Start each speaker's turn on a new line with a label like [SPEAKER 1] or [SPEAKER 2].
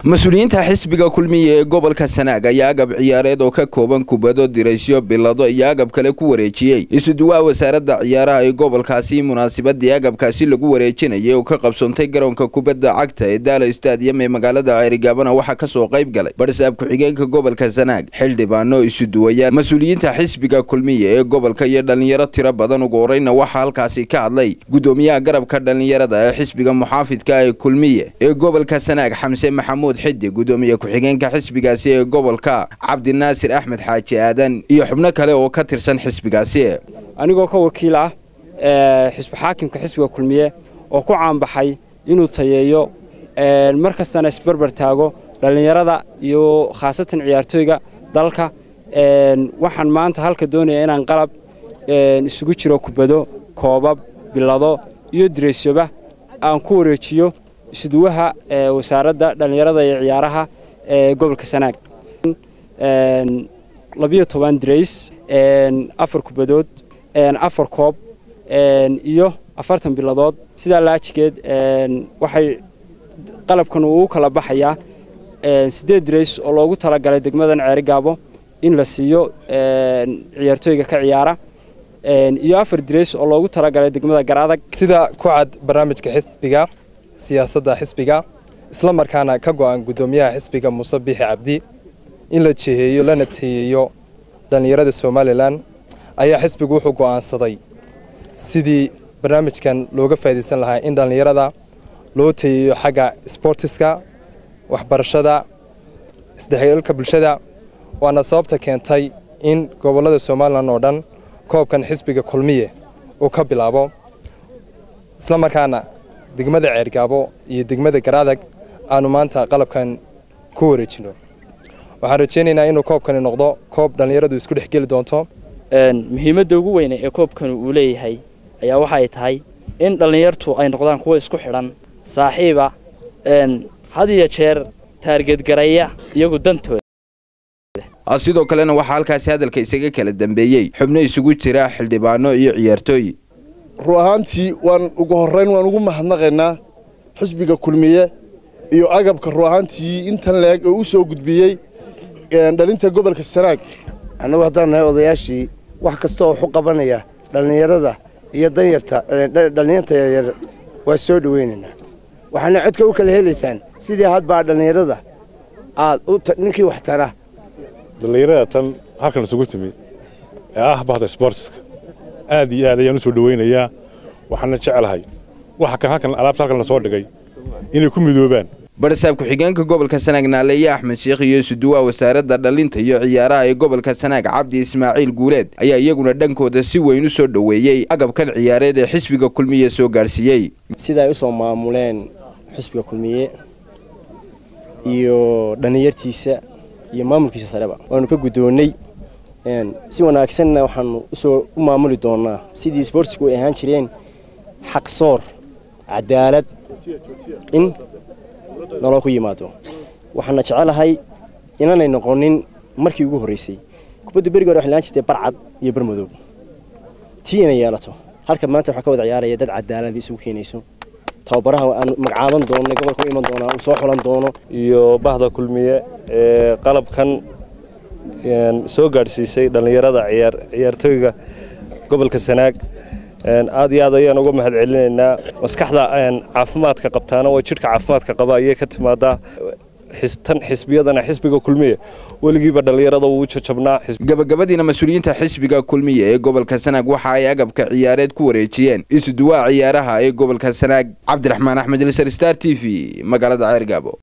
[SPEAKER 1] mas-uuliyiinta xisbiga kulmiya ee gobolka sanaag ayaa agab ciyaareed oo ka kooban kubado diraysyo bilado iyo agab kale ku wareejiyey isuduwaha wasaaradda ciyaaraha ee gobolkaasi munaasabadii agabkaasi lagu wareejinayay oo ka qabsoontay garoonka kubadda cagta ee daala stadium ee magaalada ceerigaabana waxaa kasoo qayb galay barsaab ku-xigeenka gobolka sanaag xildhibaano isuduwayaan mas-uuliyiinta xisbiga kulmiya ee gobolka iyo dhalinyaro tiro badan ugu horeyna waxaa halkaasi ka hadlay gudoomiyaha garabka dhalinyarada ee xisbiga muxaafidka ee kulmiye ee gobolka sanaag xamse maxamuud xidi gudoomiye ku-xigeenka xisbigaasi ee gobolka cabdinaasir axmed xaaji aadan iyo xubno kale oo ka tirsan xisbigaasi
[SPEAKER 2] anigoo ka wakiil ah xisbi xaakimka xisbiga kulmiye oo ku caanbaxay inuu tayeeyo mar kastana isbarbar taago dhallinyarada iyo khaasatan ciyaartooyga dalka waxaan maanta halka doonaya inaan qalab isugu jiro kubado koobab bilado iyo direysyoba aan ku wareejiyo isuduwaha wasaaradda dhallinyarada iyo ciyaaraha ee gobolka sanaag labiyo toban dirays afar kubadood afar koob iyo afartan biladood sidaa laajigeed waxay qalabkan uu u kala baxayaa siddeed dirays oo loogu talagalay degmadan ceerigaabo in la siiyo ciyaartooyga ka ciyaara iyo afar dirays oo loogu talagalay degmada garaadag
[SPEAKER 3] sida ku cad barnaamijka xisbiga siyaasadda xisbiga isla markaana ka go'an guddoomiyaha xisbiga muuse biixi cabdi in la jiheeyo lana teeyeeyo dhallinyarada somalilan ayaa xisbigu wuxuu go'aansaday sidii barnaamijkan looga faa'iidaysan lahaa in dhallinyarada loo teeyeeyo xagga sboortiska waxbarashada isdhexgalka bulshada waana sababta keentay in gobollada somalilan oo dhan koobkan xisbiga kulmiye uu ka bilaabo isla markaana degmada ceergaabo iyo degmada garaadag aanu maanta qalabkan ku wareejino waxaan rajaynaynaa inuu koobkani noqdo koob dhallinyaradu isku dhexgeli doonto
[SPEAKER 4] muhiimadda ugu weyne ee koobkani uu leeyahay ayaa waxay tahay in dhallinyartu ay noqdaan kuwa isku xidhan saaxiiba had iyo jeer taargeedgaraya iyagu dantooda
[SPEAKER 1] sidoo kalena waxaa halkaasi hadalka isaga kala dambeeyey xubno isugu jira xildhibaano iyo ciyaartooy
[SPEAKER 5] run ahaantii waan ugu horrayn waan ugu mahadnaqaynaa xisbiga kulmiye iyo agabka run ahaantii intan leeg oo u soo gudbiyey dhalinta gobolka sanaag
[SPEAKER 6] annagu haddaan nahay odayaashii wax kasta oo xu qabanaya dhallinyarada iyo danyarta dhallinyarta yaryar waa soo dhowaynaynaa waxaana codka u kala helaysaan sidii hadbaa dhallinyarada aad ninkii wax tara
[SPEAKER 7] dhallinyarada tan halkan isugu timid ee ah bahda sboortiska aad iyo aad ayaan u soo dhowaynayaa waxaana jecelahay waxa kan halkan alaabta halkan la soo dhigay inay ku midoobaan
[SPEAKER 1] barsaab ku-xigeenka gobolka sanaag naaleeye axmed sheekh iyo isuduwaha wasaaradda dhalinta iyo ciyaaraha ee gobolka sanaag cabdi ismaaciil guuleed ayaa iyaguna dhankooda si weyn u soo dhoweeyey agabkan ciyaareed ee xisbiga kulmiye soo gaadhsiiyey
[SPEAKER 8] sida ay u soo maamuleen xisbiga kulmiye iyo dhallinyartiisa iyo maamulkiisa sareba waanu ka guddoonnay si wanaagsanna waxaanu usoo u maamuli doonaa sidii sboortisku ay ahaan jireen xaqsoor cadaalad in nolol ku yimaado waxaana jecelahay inaanay noqonin markii ugu horraysay kubadda beriga hore waxay laan jirtay barcad iyo barmadow tii inay yeelato halka maanta waxaa ka wada ciyaaraya dad cadaalad isugu keenayso tababaraha aan magacaaban doono gobolka u iman doonaa uu soo xulan doono
[SPEAKER 9] iyo bahda kulmiye ee qalabkan soo gaadhsiisay dhallinyarada ciyaartooyga gobolka sanaag aad iyo aad ayaan uga mahad celinaynaa maskaxda caafimaadka qabtaana waa jidhka caafimaadka qaba ayay ka timaadaa tan xisbiyadana xisbiga kulmiye weligiiba dhallinyarada wuu jajabnaa
[SPEAKER 1] gabagabadiina mas-uuliyiinta xisbiga kulmiye ee gobolka sanaag waxa ay agabka ciyaareed ku wareejiyeen isuduwaha ciyaaraha ee gobolka sanaag cabdiraxmaan axmed lisar star t v magaalada ceergaabo